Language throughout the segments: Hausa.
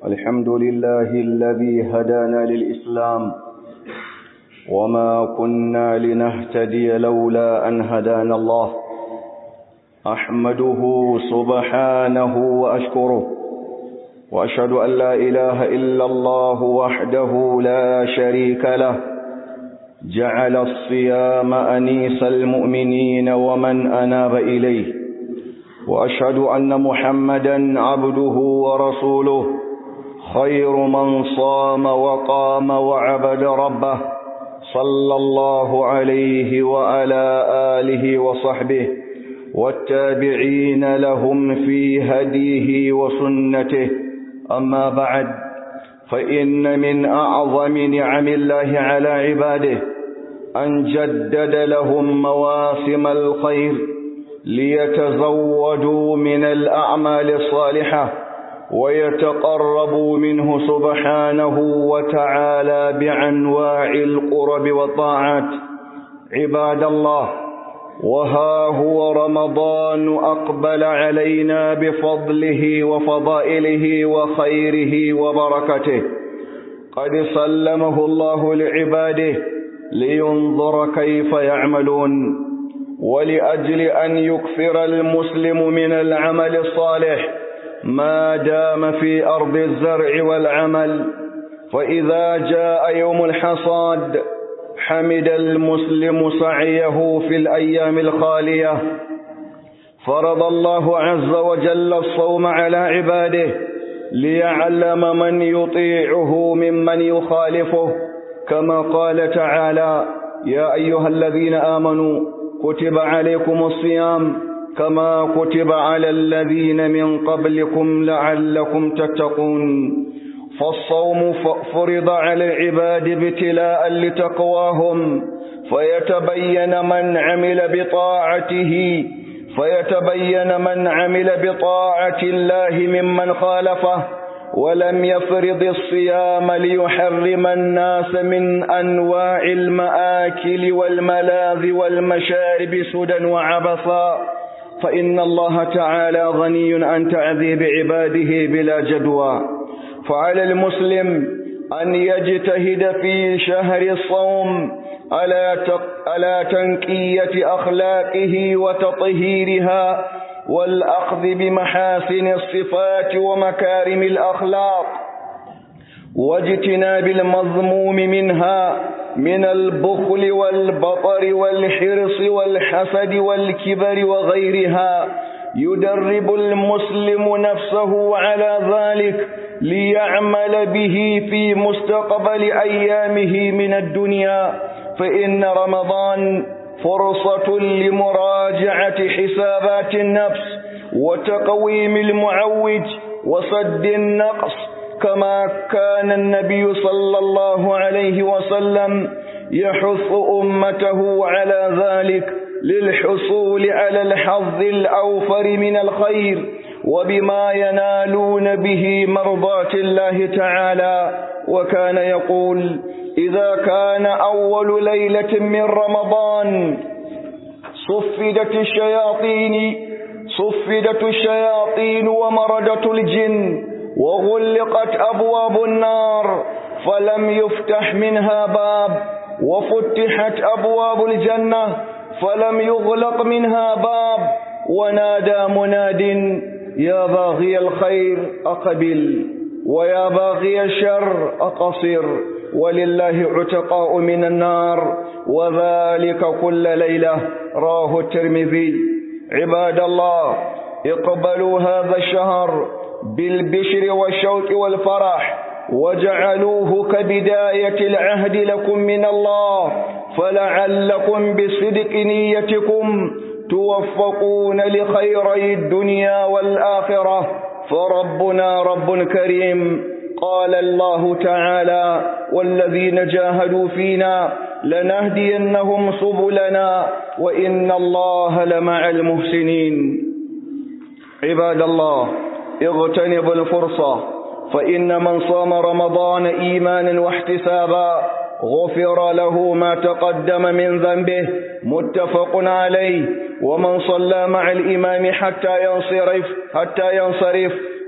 الحمد لله الذي هدانا للإسلام وما كنا لنهتدي لولا أن هدانا الله أحمده سبحانه وأشكره وأشهد أن لا إله إلا الله وحده لا شريك له جعل الصيام أنيس المؤمنين ومن أناب إليه وأشهد أن محمدا عبده ورسوله خير من صام وقام وعبد ربه صلى الله عليه وعلى آله وصحبه والتابعين لهم في هديه وسنته أما بعد فإن من أعظم نعم الله على عباده أن جدد لهم مواسم الخير ليتزودوا من الأعمال الصالحة ويتقربوا منه سبحانه وتعالى بأنواع القرب والطاعات عباد الله وها هو رمضان أقبل علينا بفضله وفضائله وخيره وبركته قد سلمه الله لعباده لينظر كيف يعملون ولأجل أن يكثر المسلم من العمل الصالح ما دام في أرض الزرع والعمل فإذا جاء يوم الحصاد حمد المسلم سعيه في الأيام الخالية فرض الله عز وجل الصوم على عباده ليعلم من يطيعه ممن يخالفه كما قال تعالى يا أيها الذين آمنوا كتب عليكم الصيام كما كتب على الذين من قبلكم لعلكم تتقون فالصوم فرض على العباد ابتلاء لتقواهم فيتبين من عمل بطاعته فيتبين من عمل بطاعة الله ممن خالفه ولم يفرض الصيام ليحرم الناس من أنواع المآكل والملاذ والمشارب سدى وعبثا فإن الله تعالى غني عن تعذيب عباده بلا جدوى فعلى المسلم أن يجتهد في شهر الصوم على على تنقية أخلاقه وتطهيرها والأخذ بمحاسن الصفات ومكارم الأخلاق واجتناب المضموم منها من البخل والبطر والحرص والحسد والكبر وغيرها يدرب المسلم نفسه على ذلك ليعمل به في مستقبل أيامه من الدنيا فإن رمضان فرصة لمراجعة حسابات النفس وتقويم المعوج وصد النقص كما كان النبي صلى الله عليه وسلم يحث أمته على ذلك للحصول على الحظ الأوفر من الخير وبما ينالون به مرضاة الله تعالى وكان يقول إذا كان أول ليلة من رمضان صفدت الشياطين صفدت الشياطين ومردت الجن وغلقت أبواب النار فلم يفتح منها باب وفتحت أبواب الجنة فلم يغلق منها باب ونادى مناد يا باغي الخير أقبل ويا باغي الشر أقصر ولله عتقاء من النار وذلك كل ليلة راه الترمذي عباد الله اقبلوا هذا الشهر بالبشر والشوق والفرح وجعلوه كبداية العهد لكم من الله فلعلكم بصدق نيتكم توفقون لخيري الدنيا والآخرة فربنا رب كريم قال الله تعالى والذين جاهدوا فينا لنهدينهم سبلنا وإن الله لمع المحسنين عباد الله اغتنبوا الفرصة فإن من صام رمضان إيمانا واحتسابا غفر له ما تقدم من ذنبه متفق عليه ومن صلى مع الإمام حتى ينصرف حتى ينصرف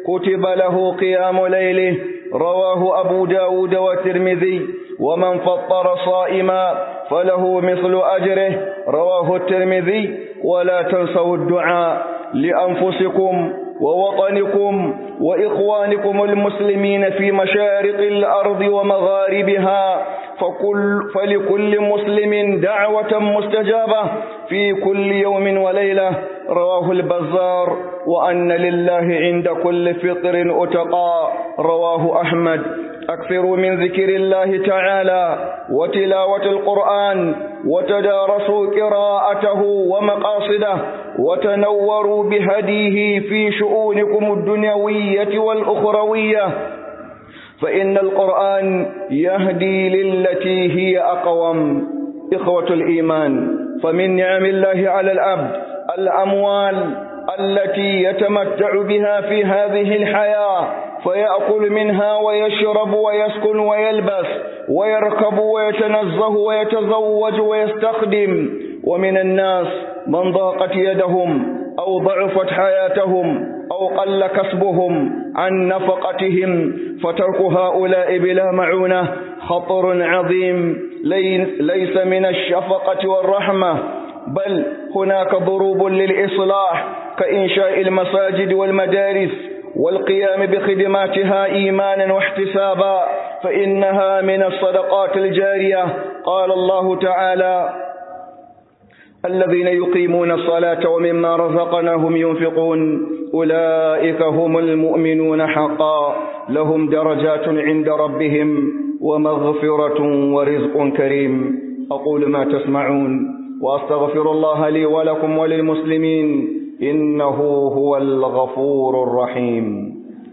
كتب له قيام ليله رواه أبو داود والترمذي ومن فطر صائما فله مثل أجره رواه الترمذي ولا تنسوا الدعاء لأنفسكم ووطنكم وإخوانكم المسلمين في مشارق الأرض ومغاربها فكل فلكل مسلم دعوة مستجابة في كل يوم وليلة رواه البزار وأن لله عند كل فطر أتقى رواه أحمد أكثروا من ذكر الله تعالى وتلاوة القرآن وتدارسوا قراءته ومقاصده وتنوروا بهديه في شؤونكم الدنيوية والأخروية فإن القرآن يهدي للتي هي أقوم إخوة الإيمان فمن نعم الله على الأبد الأموال التي يتمتع بها في هذه الحياة فيأكل منها ويشرب ويسكن ويلبس ويركب ويتنزه ويتزوج ويستخدم ومن الناس من ضاقت يدهم أو ضعفت حياتهم أو قل كسبهم عن نفقتهم فترك هؤلاء بلا معونة خطر عظيم ليس من الشفقة والرحمة بل هناك ضروب للإصلاح كإنشاء المساجد والمدارس والقيام بخدماتها إيمانا واحتسابا فإنها من الصدقات الجارية قال الله تعالى الذين يقيمون الصلاة ومما رزقناهم ينفقون أولئك هم المؤمنون حقا لهم درجات عند ربهم ومغفرة ورزق كريم أقول ما تسمعون وأستغفر الله لي ولكم وللمسلمين إنه هو الغفور الرحيم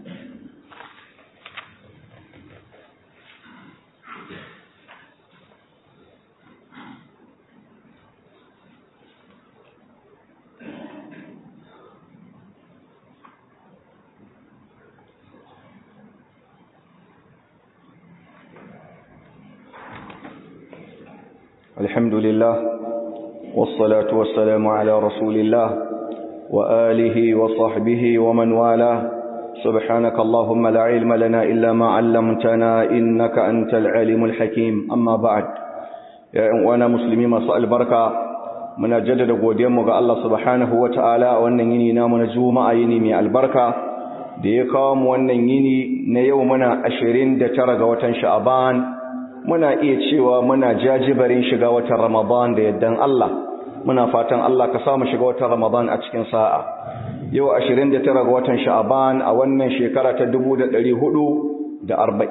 الحمد لله والصلاة والسلام على رسول الله وآله وصحبه ومن والاه سبحانك اللهم لا علم لنا إلا ما علمتنا إنك أنت العليم الحكيم أما بعد يا وانا مسلمين مساء البركة من جدد قديم الله سبحانه وتعالى وأن يني نامنا جوما يني من البركة da ya kawo mu wannan yini na yau muna ashirin da tara ga watan sha'aban muna iya cewa muna jajibarin shiga watan ramadan da yaddan Allah muna fatan Allah ka samu shiga watan Ramadan a cikin sa'a yau 29 ga watan Sha'aban a wannan shekara ta 1446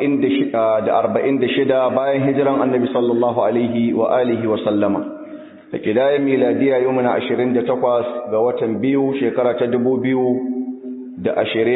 bayan hijiran Annabi sallallahu alaihi wa alihi wa sallama da kidayen miladiya yau muna 28 ga watan biyu shekara ta 2025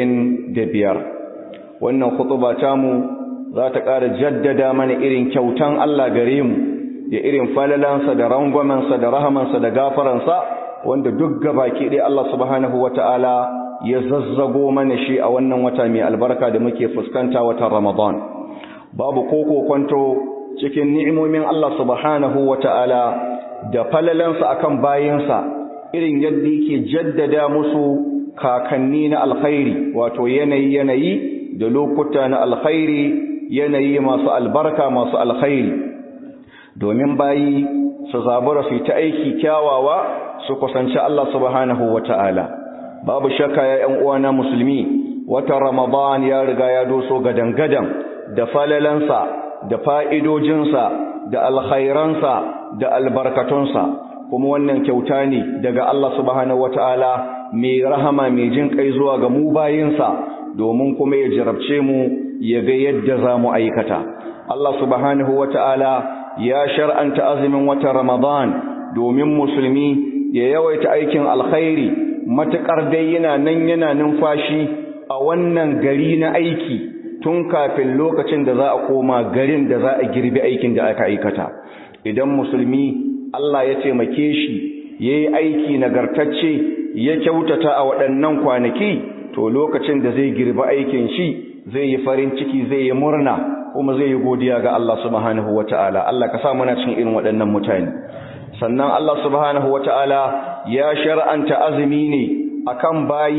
wannan khutuba tamu za ta ƙara jaddada mana irin kyautan Allah gare mu da irin falalansa da rangwamansa da rahamansa da gafaransa wanda duk gabaki ɗaya Allah subhanahu wata'ala ya zazzago mana shi a wannan wata mai albarka da muke fuskanta watan Ramadan babu koko kwanto cikin ni'imomin Allah subhanahu wata'ala da falalansa akan bayinsa irin yadda yake jaddada musu kakanni na alkhairi wato yanayi yanayi da lokuta na alkhairi yanayi masu albarka masu alkhairi domin bayi su zabura su ta aiki kyawawa su kusanci Allah subhanahu wata'ala babu shakka ya ƴan uwana musulmi wata ramadan ya riga ya doso gadan-gadan da falalansa da fa'idojinsa da alkhairansa da albarkatunsa kuma wannan kyauta ne daga Allah subhanahu wata'ala mai rahama mai jin kai zuwa ga mu bayinsa domin kuma ya jarabce mu ya ga yadda za mu aikata Allah subhanahu wata'ala ya shar'anta azumin watan Ramadan domin musulmi ya yawaita aikin alkhairi matakar dai yana nan yana numfashi a wannan gari na aiki tun kafin lokacin da za a koma garin da za a girbi aikin da aka aikata idan musulmi Allah ya taimake shi yayi aiki nagartacce ya kyautata a waɗannan kwanaki to lokacin da zai girbi aikin shi zai yi farin ciki zai yi murna kuma zai yi godiya ga Allah subhanahu wata'ala Allah ka sa muna cikin irin waɗannan mutane sannan Allah subhanahu wata'ala ya shar'anta azumi ne akan bayi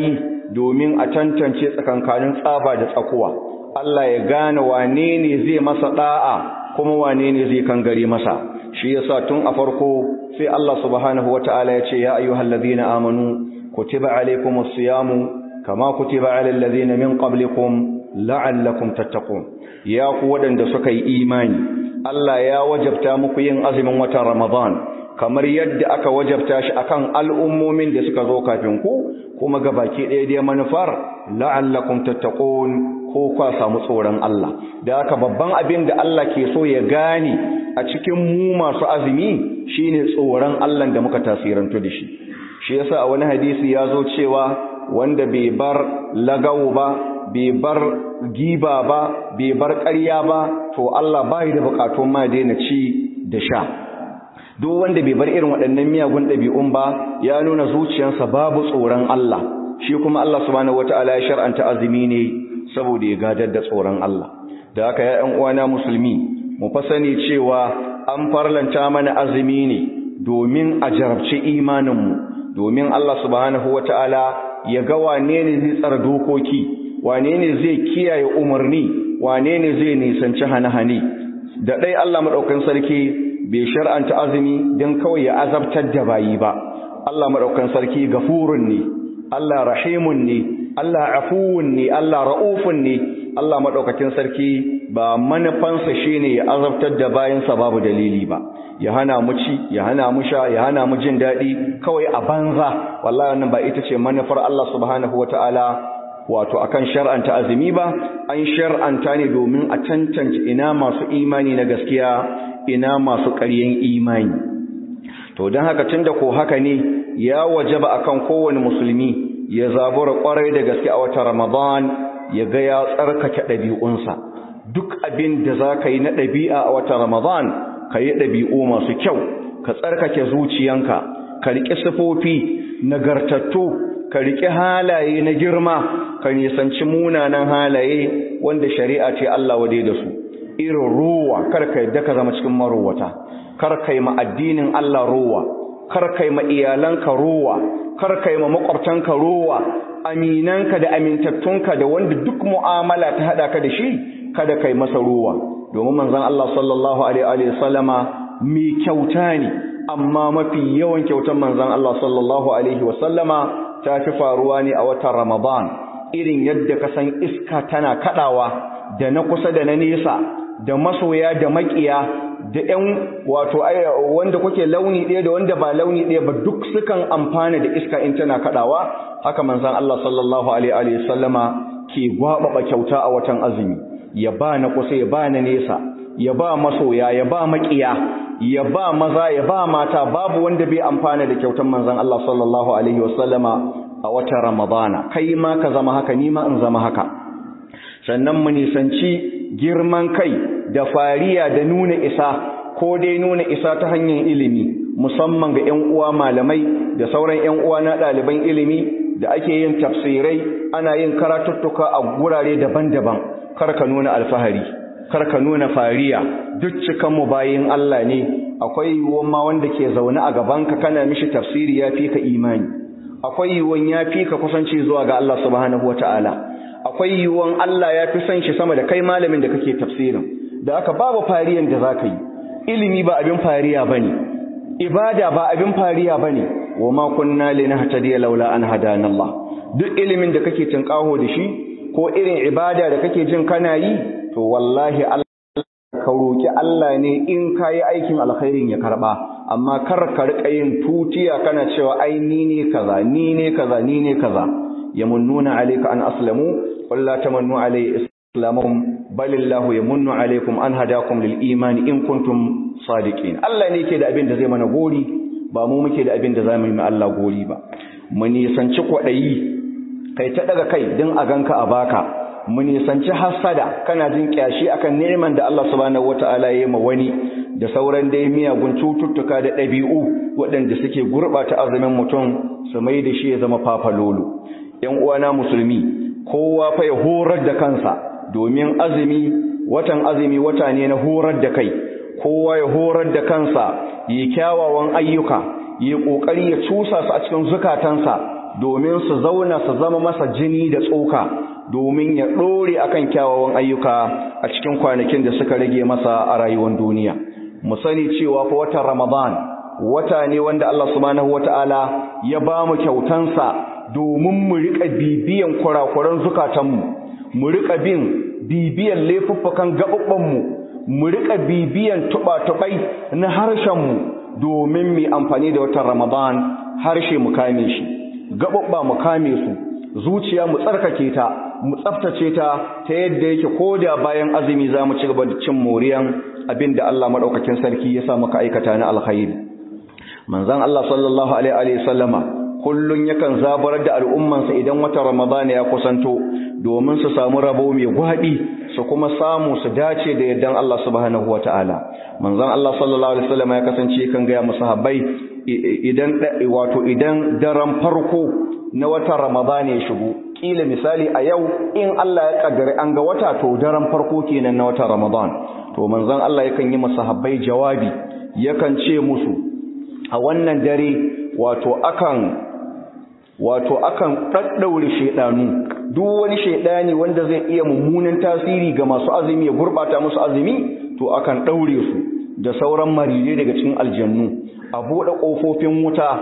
domin a tantance tsakankanin tsaba da tsakuwa Allah ya gane wane ne zai masa da'a kuma wane ne zai kangare masa shi yasa tun a farko sai Allah subhanahu wataala ya ce ya ayyuhallazina amanu kutiba alaykumus siyamu kama kutiba alal ladzina min qablikum la'allakum tattaqun ya ku wadanda suka yi imani Allah ya wajabta muku yin azumin watan Ramadan kamar yadda aka wajabta shi akan al'ummomin da suka zo kafin ku kuma gabaki ɗaya dai manufar la'allakum tattaqun ko kwa samu tsoron Allah da haka babban abin da Allah ke so ya gane a cikin mu masu azumi shine tsoron Allah da muka tasirantu da shi shi yasa a wani hadisi ya zo cewa wanda bai bar lagawo ba bai bar giba ba bai bar ƙarya ba to Allah bai da bukatun ma daina ci da sha duk wanda bai bar irin waɗannan miyagun ɗabi'un ba ya nuna zuciyarsa babu tsoron Allah shi kuma Allah subhanahu wataala ya shar'anta azumi ne saboda ya gadar da tsoron Allah da haka ya ƴan uwana musulmi mu fa sani cewa an farlanta mana azumi ne domin a jarabci imaninmu domin Allah subhanahu wataala ya ga wane ne zai tsara dokoki wane ne zai kiyaye umarni wane ne zai nisanci hane-hane da ɗai Allah maɗaukan sarki bai shar'anta azumi don kawai ya azabtar da bayi ba Allah maɗaukan sarki gafurun ne Allah rahimun ne Allah afuwun ne Allah ra'ufun ne Allah maɗaukakin sarki ba manufansa shine ya azabtar da bayansa babu dalili ba ya hana mu ci ya hana mu sha ya hana mu jin daɗi kawai a banza wallahi wannan ba ita ce manufar Allah subhanahu wataala wato akan shar'anta azumi ba an shar'anta ne domin a tantance ina masu imani na gaskiya ina masu ƙaryen imani to don haka tunda ko haka ne ya wajaba akan kowane musulmi ya zabura kwarai da gaske a watan Ramadan ya ga ya tsarkake ɗabi'unsa duk abin da za ka yi na ɗabi'a a watan Ramadan ka yi ɗabi'u masu kyau ka tsarkake zuciyanka ka riƙe sifofi nagartattu ka riƙe halaye na girma ka nisanci munanan halaye wanda shari'a ce Allah wade da su irin ruwa kar ka yadda ka zama cikin marowata kar ka yi ma addinin Allah ruwa kar ka yi ma iyalanka ruwa kar ka yi ma makwabtanka ruwa aminanka da amintattunka da wanda duk mu'amala ta hada ka da shi kada kai masa ruwa domin manzon Allah sallallahu alaihi wa sallama mai kyauta ne amma mafi yawan kyautan manzon Allah sallallahu alaihi wa sallama ta fi faruwa ne a watan Ramadan irin yadda ka san iska tana kadawa da na kusa da na nesa da masoya da makiya da ƴan wato wanda kuke launi ɗaya da wanda ba launi ɗaya ba duk sukan amfana da iska in tana kadawa haka manzon Allah sallallahu alaihi wa sallama ke gwababa kyauta a watan azumi ya ba na kusa ya ba na nesa ya ba masoya ya ba makiya ya ba maza ya ba mata babu wanda bai amfana da kyautan manzon Allah sallallahu alaihi wasallama a watan Ramadana kai ma ka zama haka ni ma in zama haka sannan mu nisanci girman kai da fariya da nuna isa ko dai nuna isa ta hanyar ilimi musamman ga 'yan uwa malamai da sauran 'yan uwa na ɗaliban ilimi da ake yin tafsirai ana yin karatuttuka a gurare daban-daban kar ka nuna alfahari kar ka nuna fariya duk cikan mu bayin Allah ne akwai yiwuwan ma wanda ke zaune a gaban ka kana mishi tafsiri ya fi ka imani akwai yiwuwan ya fi ka kusanci zuwa ga Allah subhanahu wataala akwai yiwuwan Allah ya fi son shi sama da kai malamin da kake tafsirin da aka babu fariyan da zaka yi ilimi ba abin fariya bane ibada ba abin fariya bane wa ma kunna linahtadiya laula an hadana Allah duk ilimin da kake tinkaho da shi ko irin ibada da kake jin kana yi to wallahi Allah ka roki Allah ne in kayi aikin alkhairin ya karba amma kar ka rika yin tutiya kana cewa ai ni ne kaza ni ne kaza ni ne kaza yamunnuna alayka an aslamu qul la tamannu alayhi islamuhum balillahu yamunnu alaykum an hadakum lil iman in kuntum sadiqin Allah ne yake da abin da zai mana gori ba mu muke da abin da zamu yi ma Allah gori ba mu nisanci kwadayi kai ta daga kai din a ganka a baka mu nisanci hasada kana jin kyashi akan neman da Allah subhanahu wataala ya yi ma wani da sauran dai miyagun cututtuka da ɗabi'u waɗanda suke gurɓata azumin mutum su mai da shi ya zama fafalolo ‘yan uwana musulmi kowa fa ya horar da kansa domin azumi watan azumi wata ne na horar da kai kowa ya horar da kansa yi kyawawan ayyuka yi ƙoƙari ya cusa su a cikin zukatansa domin su zauna su zama masa jini da tsoka domin ya ɗore akan kyawawan ayyuka a cikin kwanakin da suka rage masa a rayuwar duniya mu sani cewa fa watan ramadan wata ne wanda Allah subhanahu wataala ya ba mu kyautansa domin mu rika bibiyan kurakuran zukatanmu mu rika bin bibiyan laifuffukan gaɓuɓɓanmu mu rika bibiyan tuba-tubai na harshenmu domin mu amfani da watan ramadan harshe mu kame shi gaɓuɓɓa mu kame su zuciya mu tsarkake ta mu tsaftace ta ta yadda yake koda bayan azumi za mu ci gaba da cin moriyan abin da Allah maɗaukakin sarki ya sa maka aikata na alkhairi manzon Allah sallallahu alaihi wa sallama kullun yakan zabar da al'ummansa idan watan Ramadan ya kusanto domin su samu rabo mai gwadi su kuma samu su dace da yaddan Allah subhanahu wataala manzon Allah sallallahu alaihi wasallam ya kasance kan ga musahabbai idan wato idan daren farko na watan Ramadan ya shigo kila misali a yau in Allah ya kaddare an ga wata to daren farko kenan na watan Ramadan to manzon Allah yakan yi musahabbai jawabi yakan ce musu a wannan dare wato akan wato akan ɗaɗɗaure shaidanu duk wani shaidani wanda zai iya mummunan tasiri ga masu azumi ya gurɓata musu azumi to akan ɗaure su da sauran maridai daga cikin aljannu a buɗe ƙofofin wuta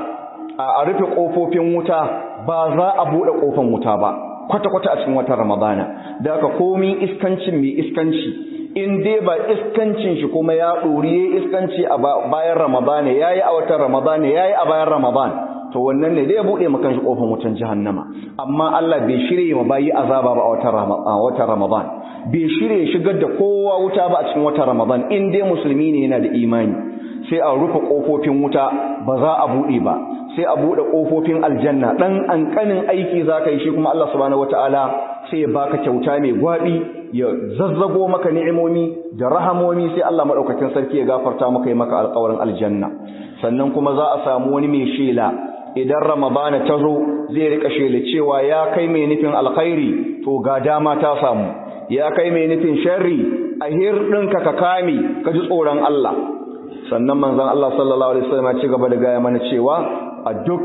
a rufe ƙofofin wuta ba za a buɗe ƙofan wuta ba kwata-kwata a cikin watan ramadana da aka komi iskancin mai iskanci in dai ba iskancin shi kuma ya ɗori ya iskanci a bayan ramadana ya yi a watan ramadana ya yi a bayan ramadan to wannan ne zai buɗe makan shi ƙofar wutan jahannama amma Allah bai shirye ma bayi azaba ba a watan ramadan bai shirye shigar da kowa wuta ba a cikin watan ramadan in dai musulmi ne yana da imani sai a rufe ƙofofin wuta ba za a buɗe ba sai a buɗe ƙofofin aljanna ɗan ƙanƙanin aiki za ka yi shi kuma Allah subhanahu wataala sai ya baka kyauta mai gwaɓi ya zazzago maka ni'imomi da rahamomi sai Allah maɗaukakin sarki ya gafarta maka yi maka alƙawarin aljanna sannan kuma za a samu wani mai shela idan ramadana ta zo zai rika shela cewa ya kai mai nufin alkhairi to ga dama ta samu ya kai mai nufin sharri a hirɗinka ka kame ka ji tsoron Allah sannan manzon Allah sallallahu alaihi wasallam ya ci gaba da gaya mana cewa a duk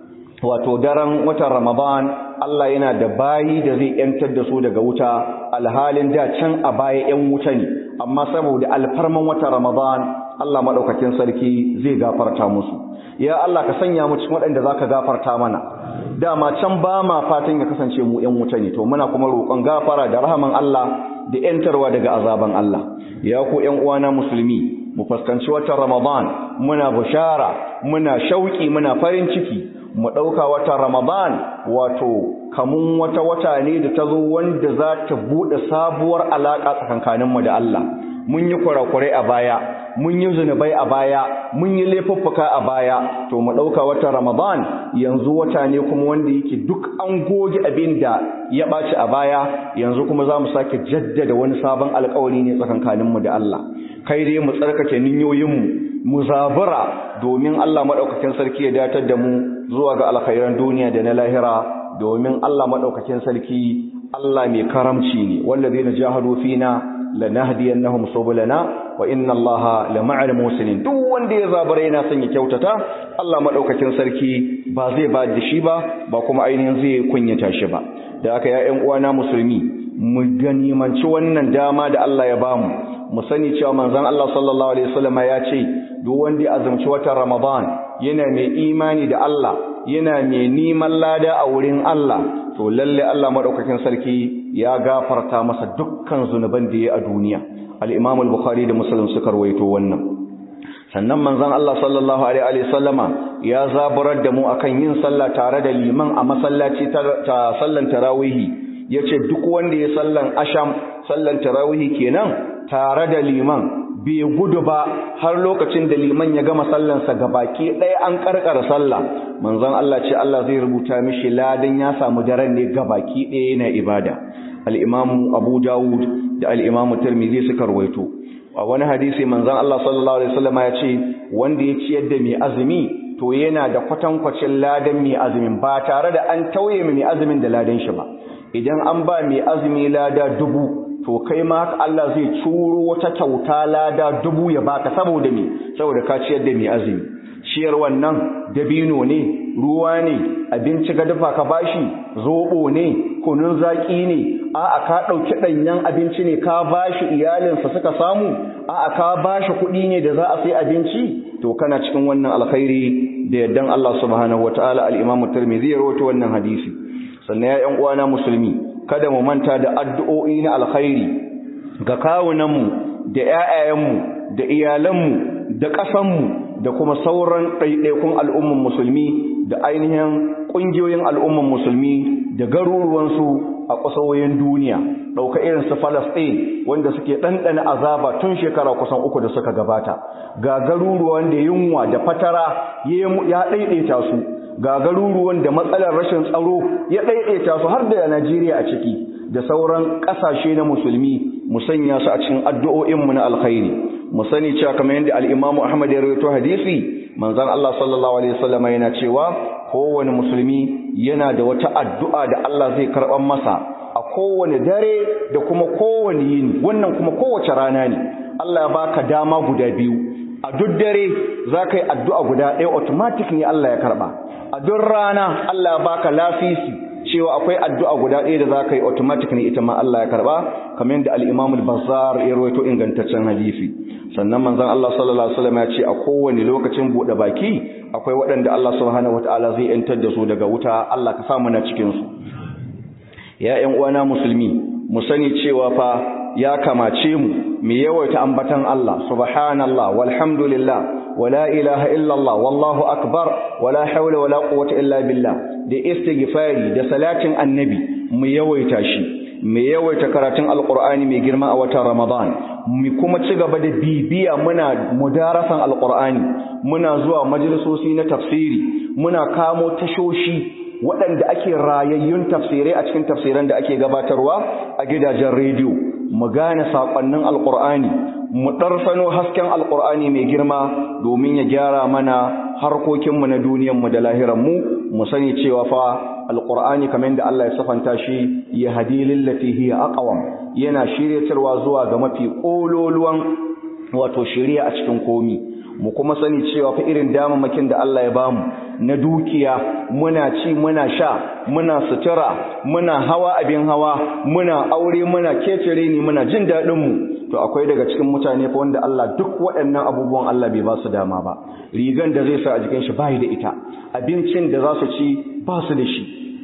wato daren watan Ramadan Allah yana da bayi da zai yantar da su daga wuta alhalin da can a baya yan wuta ne amma saboda alfarman watan Ramadan Allah madaukakin sarki zai gafarta musu ya Allah ka sanya mu cikin waɗanda zaka gafarta mana dama can ba ma fatan ya kasance mu yan wuta ne to muna kuma roƙon gafara da rahaman Allah da yantarwa daga azaban Allah ya ku yan uwana musulmi mu fuskanci watan Ramadan muna bushara muna shauki muna farin ciki mu ɗauka watan Ramadan wato kamun wata wata ne da ta zo wanda za ta buɗe sabuwar alaƙa tsakankaninmu da Allah mun yi kurakurai a baya mun yi zunubai a baya mun yi laifuffuka a baya to mu ɗauka watan Ramadan yanzu wata ne kuma wanda yake duk an goge abin da ya ɓaci a baya yanzu kuma za mu sake jaddada wani sabon alƙawari ne tsakankaninmu da Allah kai dai mu tsarkake niyoyinmu mu zabura domin Allah maɗaukakin sarki ya datar da mu zuwa ga alkhairan duniya da na lahira domin Allah maɗaukakin sarki Allah mai karamci ne wallazina jahadu fina lanahdiyannahum subulana wa inna Allaha lama'al muslimin duk wanda ya zabura yana son ya kyautata Allah maɗaukakin sarki ba zai ba da shi ba ba kuma ainihin zai kunyata shi ba da aka ya ƴan uwana musulmi mu ganimanci wannan dama da Allah ya bamu mu sani cewa manzon Allah sallallahu alaihi wasallam ya ce duk wanda ya azumci watan Ramadan yana mai imani da Allah yana mai neman lada a wurin Allah to lalle Allah madaukakin sarki ya gafarta masa dukkan zunuban da ya a duniya al-Imam al-Bukhari da Muslim suka rawaito wannan sannan manzon Allah sallallahu alaihi wasallama ya zaburar da mu akan yin sallah tare da liman a masallaci ta sallan tarawihi yace duk wanda ya sallan asham sallan tarawihi kenan tare da liman bai gudu ba har lokacin da liman ya gama sallansa baki ɗaya an karkara sallah manzon Allah ce Allah zai rubuta mishi ladan ya samu daren ne baki ɗaya yana ibada al-Imam Abu Dawud da al-Imam Tirmidhi suka rawaito a wani hadisi manzon Allah sallallahu alaihi wasallam ya ce wanda ya ciyar da mai azumi to yana da kwatankwacin ladan mai azumin ba tare da an tauye mai azumin da ladan shi ba idan an ba mai azumi lada dubu to kai ma haka Allah zai curo wata kyauta lada dubu ya baka saboda me saboda ka ciyar da mai azumi ciyar wannan dabino ne ruwa ne abinci ga dafa ka bashi zobo ne kunun zaki ne a'a ka ɗauki ɗanyen abinci ne ka bashi iyalinsa suka samu a'a ka bashi kuɗi ne da za a sai abinci to kana cikin wannan alkhairi da yaddan Allah subhanahu wataala al-Imam Tirmidhi ya rawaito wannan hadisi sannan ya ƴan uwana musulmi kada mu manta da addu'o'i na alkhairi ga kawunanmu da ƴaƴayenmu da iyalanmu da ƙasanmu da kuma sauran ɗaiɗaikun al'umman musulmi da ainihin ƙungiyoyin al'umman musulmi da garuruwansu a ƙasawoyin duniya ɗauka irin su Falasɗin wanda suke ɗanɗana azaba tun shekara kusan uku da suka gabata ga garuruwan da yunwa da fatara ya ɗaiɗaita su ga garuruwan da matsalar rashin tsaro ya ɗaiɗaita su har da Najeriya a ciki da sauran ƙasashe na musulmi mu sanya su a cikin addu'o'inmu na alkhairi mu sani cewa kamar yadda al-Imam Ahmad ya rawaito hadisi manzon Allah sallallahu alaihi wasallam yana cewa kowane musulmi yana da wata addu'a da Allah zai karɓar masa a kowane dare da kuma kowane yini wannan kuma kowace rana ne Allah ya baka dama guda biyu a duk dare za ka yi addu'a guda ɗaya automatic ne Allah ya karɓa a duk rana Allah ya baka lafisi cewa akwai addu'a guda ɗaya da za ka yi automatic ne ita ma Allah ya karɓa kamar yadda al-Imam al-Bazzar ya rawaito ingantaccen hadisi sannan manzon Allah sallallahu alaihi wasallam ya ce a kowane lokacin buɗe baki akwai waɗanda Allah subhanahu wataala zai yantar da su daga wuta Allah ka sa mu na cikin su ya ƴan uwana musulmi mu sani cewa fa ya kamace mu mu yawaita ambatan Allah subhanallah walhamdulillah wala ilaha illallah wallahu akbar wala hawla wala quwwata illa billah da istighfari da salatin annabi mu yawaita shi mu yawaita karatun alqur'ani mai girma a watan ramadan mu kuma ci gaba da bibiya muna mudarasan alqur'ani muna zuwa majalisoci na tafsiri muna kamo tashoshi waɗanda ake rayayyun tafsirai a cikin tafsiran da ake gabatarwa a gidajen rediyo mu gane saƙonnin alƙur'ani mu ɗarfano hasken alƙur'ani mai girma domin ya gyara mana harkokinmu na duniyanmu da lahiranmu mu sani cewa fa alƙur'ani kamar da Allah ya safanta shi ya hadi lillati hiya aqwam yana shiryatarwa zuwa ga mafi ƙololuwan wato shiriya a cikin komi mu kuma sani cewa fa irin damamakin da Allah ya bamu na dukiya muna ci muna sha muna sutura muna hawa abin hawa muna aure muna kecere ni muna jin daɗin mu to akwai daga cikin mutane fa wanda Allah duk waɗannan abubuwan Allah bai ba su dama ba rigan da zai sa a jikin shi bai da ita abincin da za su ci ba su da shi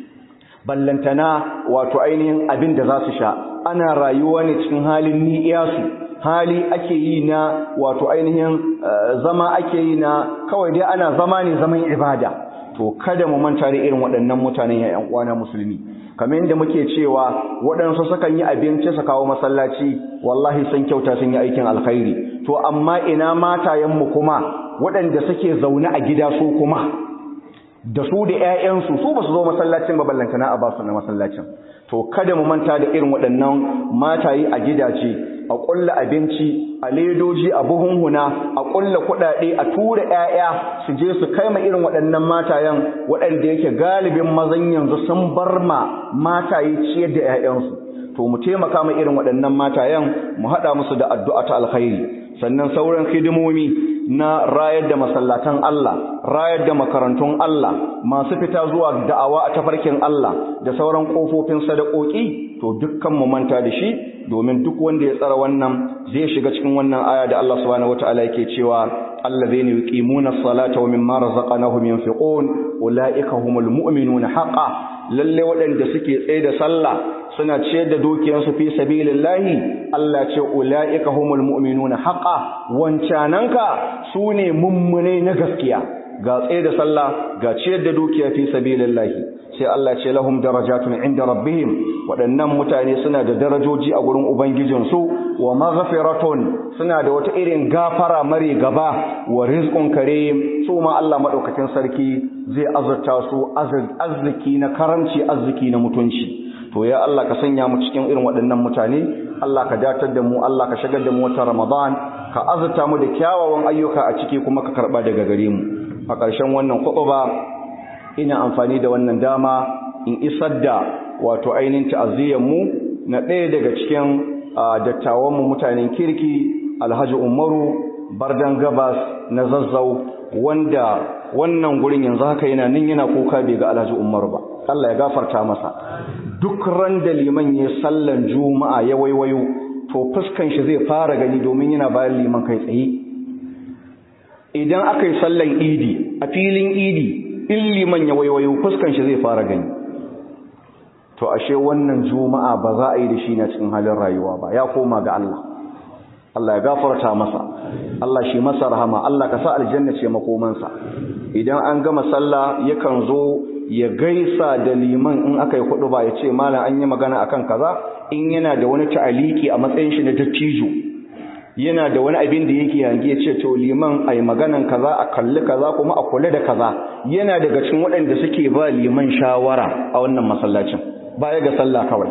ballantana wato ainihin abin da za su sha ana rayuwa ne cikin halin ni'iyasu hali ake yi na wato ainihin zama ake yi na kawai dai ana zama ne zaman ibada to kada mu manta da irin waɗannan mutanen ya ƴan uwana musulmi kamar yadda muke cewa waɗansu sukan yi abinci su kawo masallaci wallahi sun kyauta sun yi aikin alkhairi to amma ina matayenmu kuma waɗanda suke zaune a gida su kuma da su da ƴaƴansu su ba su zo masallacin ba ballantana a ba su na masallacin to kada mu manta da irin waɗannan mataye a gidaje a ƙulla abinci a ledoji a buhunhuna a ƙulla kuɗaɗe a tura ƴaƴa su je su kai ma irin waɗannan matayen waɗanda yake galibin mazan yanzu sun bar ma mataye ciyar da ƴaƴansu to mu taimaka ma irin waɗannan matayen mu haɗa musu da addu'a ta alkhairi sannan sauran hidimomi na rayar da masallatan Allah rayar da makarantun Allah masu fita zuwa da'awa a tafarkin Allah da sauran kofofin sadakoki to dukkan mu manta da shi domin duk wanda ya tsara wannan zai shiga cikin wannan aya da Allah subhanahu wataala yake cewa allazina yuqimuna as-salata wa mimma razaqnahum yunfiqun ulaika humul mu'minuna haqqan lalle waɗanda suke tsaye da sallah suna ciyar da dukiyarsu fi sabilillahi Allah ce ulaika humul mu'minuna haqqan wancananka sune mummune na gaskiya ga tsaye da sallah ga ciyar da dukiya fi sabilillahi sai Allah ce lahum darajatun inda rabbihim waɗannan mutane suna da darajoji a gurin ubangijinsu wa maghfiratun suna da wata irin gafara mare gaba wa rizqun karim su ma Allah madaukakin sarki zai azurta su arziki na karamci arziki na mutunci to ya Allah ka sanya mu cikin irin waɗannan mutane Allah ka datar da mu Allah ka shagar da mu wata Ramadan ka azurta mu da kyawawan ayyuka a ciki kuma ka karba daga gare mu a ƙarshen wannan ba ina amfani da wannan dama in isar da wato ainihin ta'aziyyar mu na ɗaya daga cikin dattawan mu mutanen kirki Alhaji Umaru Bardan Gabas na Zazzau wanda wannan gurin yanzu haka yana nan yana kuka bai ga Alhaji Umar ba Allah ya gafarta masa duk ran da liman ya sallan juma'a ya waiwayo to fuskan shi zai fara gani domin yana bayan liman kai tsaye idan aka yi sallan idi a filin idi in liman ya waiwayo fuskan shi zai fara gani to ashe wannan juma'a ba za a yi da shi na cikin halin rayuwa ba ya koma ga Allah Allah ya gafarta masa Allah shi masa rahama Allah ka sa aljanna ce makomansa idan an gama sallah yakan zo ya gaisa da liman in aka yi hudu ba ya ce malam an yi magana akan kaza in yana da wani ta'aliki a matsayin shi na dattijo yana da wani abin da yake yange ya ce to liman ai maganan kaza a kalli kaza kuma a kula da kaza yana daga cikin waɗanda suke ba liman shawara a wannan masallacin baya ga sallah kawai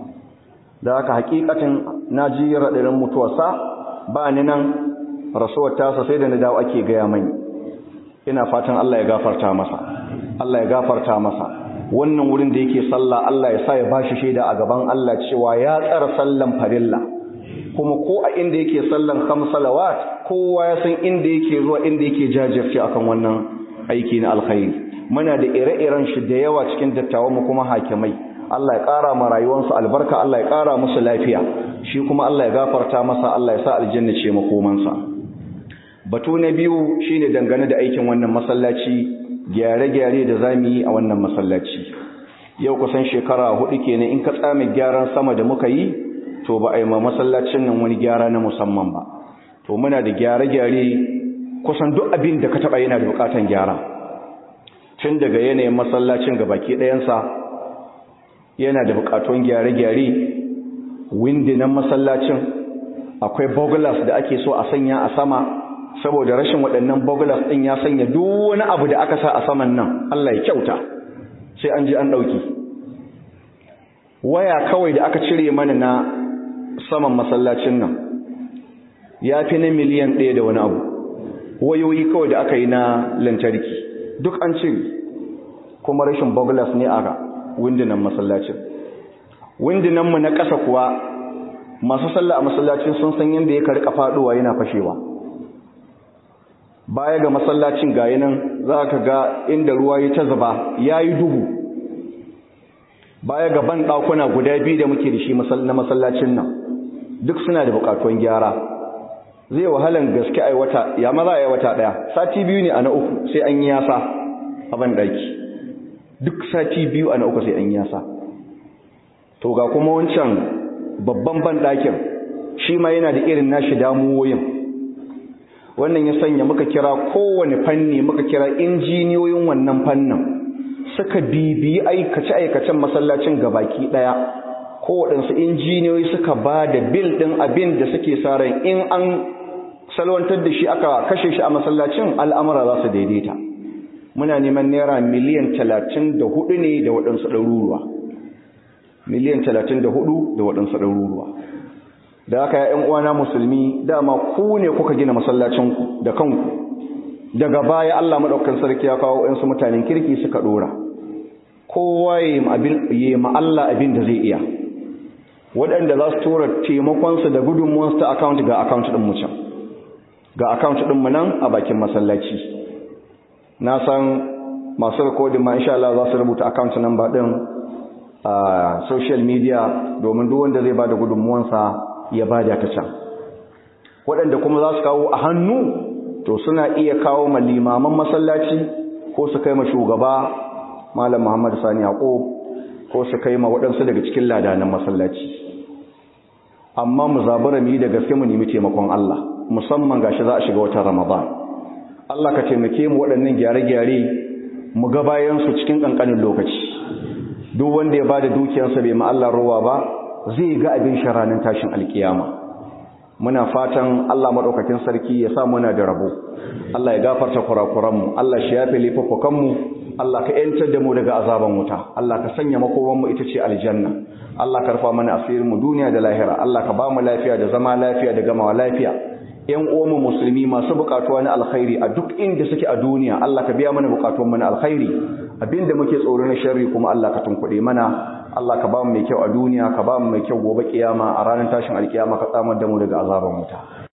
da haka hakikatin na ji raɗarin mutuwarsa ba ni nan rasuwar tasa sai da na dawo ake gaya mani ina fatan Allah ya gafarta masa Allah ya gafarta masa wannan wurin da yake sallah Allah ya sa ya bashi shaida a gaban Allah cewa ya tsara sallan farilla kuma ko a inda yake sallan khams salawat kowa ya san inda yake zuwa inda yake jajirce akan wannan aiki na alkhairi muna da ire-iren shi da yawa cikin dattawan mu kuma hakimai Allah ya ƙara ma rayuwarsu albarka Allah ya ƙara musu lafiya shi kuma Allah ya gafarta masa Allah ya sa aljanna ce makomansa batu na biyu shine dangane da aikin wannan masallaci gyare-gyare da zamu yi a wannan masallaci yau kusan shekara hudu kenan in ka tsame gyaran sama da muka yi to ba a yi ma masallacin nan wani gyara na musamman ba to muna da gyare-gyare kusan duk abin da ka taba yana da bukatan gyara tun daga yanayin masallacin ga baki ɗayansa yana da bukatun gyare-gyare windinan masallacin akwai bogulas da ake so a sanya a sama saboda rashin waɗannan bogulas ɗin ya sanya duk wani abu da aka sa a saman nan Allah ya kyauta sai an ji an ɗauki waya kawai da aka cire mana na saman masallacin nan ya fi na miliyan ɗaya da wani abu wayoyi kawai da aka yi na lantarki duk an cire kuma rashin bogulas ne a windinan masallacin windinanmu na ƙasa kuwa masu sallah a masallacin sun san yadda ya karika faɗuwa yana fashewa baya ga masallacin ga nan za ka ga inda ruwa ya ta zuba ya yi duhu baya ga ban ɗakuna guda biyu da muke da shi na masallacin nan duk suna da buƙatuwan gyara zai wahalan gaske a wata ya maza a wata ɗaya sati biyu ne a na uku sai an yi yasa a ban ɗaki duk sati biyu a na uku sai an yasa to ga kuma wancan babban ban ɗakin shi ma yana da irin nashi damuwoyin wannan ya sanya muka kira kowane fanni muka kira injiniyoyin wannan fannin suka bibiyi aikace-aikacen masallacin gabaki ɗaya kowaɗansu injiniyoyi suka ba da bil ɗin abin da suke sa ran in an salwantar da shi aka kashe shi a masallacin al'amura za su daidaita muna neman naira miliyan talatin da hudu ne da waɗansu ɗaruruwa miliyan talatin da hudu da waɗansu ɗaruruwa da aka ‘yan uwana musulmi dama ku ne kuka gina masallacinku da kanku daga baya Allah maɗaukan sarki ya kawo ‘yansu mutanen kirki suka ɗora kowa ya yi Allah abin da zai iya waɗanda za su tura taimakonsu da gudunmuwansu ta akaunt ga akaunt ɗin mu can ga akaunt ɗin mu nan a bakin masallaci na san masu rikodin ma insha Allah za su rubuta account number din a social media domin duk wanda zai bada gudunmuwansa ya bada ta can waɗanda kuma za su kawo a hannu to suna iya kawo ma limaman masallaci ko su kai ma shugaba malam Muhammad Sani Yaqub ko su kai ma waɗansu daga cikin ladanan masallaci amma mu zabura mu yi da gaske mu nemi taimakon Allah musamman gashi za a shiga watan Ramadan Allah ka taimake mu waɗannan gyare-gyare mu ga bayansu cikin ƙanƙanin lokaci duk wanda ya bada dukiyarsa bai ma Allah ruwa ba zai ga abin sharanin tashin alkiyama muna fatan Allah madaukakin sarki ya sa muna da rabo Allah ya gafarta kurakuranmu Allah shi yafe laifukanmu Allah ka yantar da mu daga azaban wuta Allah ka sanya makomanmu ita ce aljanna Allah ka rufa mana asirin mu duniya da lahira Allah ka ba mu lafiya da zama lafiya da gamawa lafiya ‘yan uwanmu musulmi masu bukatuwa na alkhairi a duk inda suke a duniya Allah ka biya mana bukatuwan mana alkhairi abinda muke tsoro na sharri kuma Allah ka tunkuɗe mana Allah ka ba mu mai kyau a duniya ka ba mu mai kyau gobe kiyama a ranar tashin alkiyama ka tsamar da mu daga azaban wuta